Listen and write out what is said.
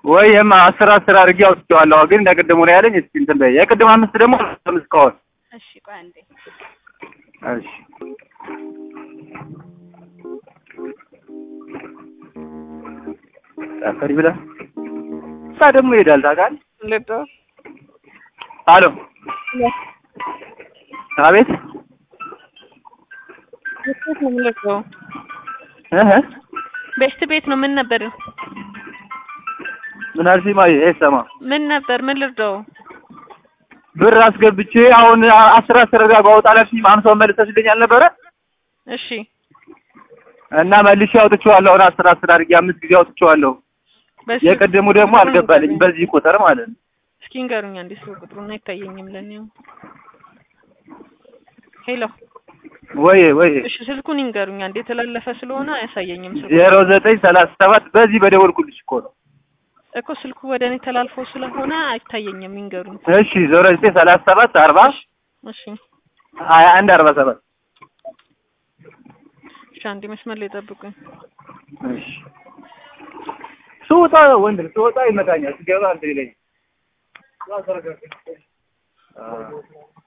ወይ የማ አስር አስር አድርጌ አውጥቼዋለሁ። ግን እንደ ቅድሙ ነው ያለኝ። እስኪ እንትን በይ። የቅድም አምስት ደግሞ አምስት እስካሁን እሺ ቆይ አንዴ እሺ ጠፈሪ ብለህ እሷ ደግሞ ይሄዳል ታውቃለህ። ልዶ አሎ አቤት ቤት ነው የምልከው እህ ቤት ቤት ነው ምን ነበር ምን አልሽኝ? ማየ አይሰማ ምን ነበር ምን ልርዳው ብር አስገብቼ አሁን አስር አስር ጋር ባወጣ አላልሽኝም? አምሳውን መልሰሽልኝ አልነበረ እሺ እና መልሼ አውጥቼዋለሁ። አሁን አስር አስር አድርጌ አምስት ጊዜ አውጥቼዋለሁ። በስ የቅድሙ ደግሞ አልገባልኝ በዚህ ቁጥር ማለት ነው። እስኪ ንገሩኝ አንዴ ስለ ቁጥሩን አይታየኝም ለኔው ሄሎ ወይ ወይ እሺ ስልኩን ይንገሩኝ አንዴ የተላለፈ ስለሆነ አያሳየኝም ስልኩ ዜሮ ዘጠኝ ሰላሳ ሰባት በዚህ በደወልኩልሽ እኮ ነው። እኮ ስልኩ ወደ እኔ ተላልፎ ስለሆነ አይታየኝም ይንገሩኝ እሺ ዜሮ ዘጠኝ ሰላሳ ሰባት አርባ እሺ ሀያ አንድ አርባ ሰባት እሺ አንዴ መስመር ላይ ጠብቁኝ እሺ ስወጣ ወንድ ነው፣ ስወጣ ይመታኛል፣ ስገባ እንትን ይለኛል።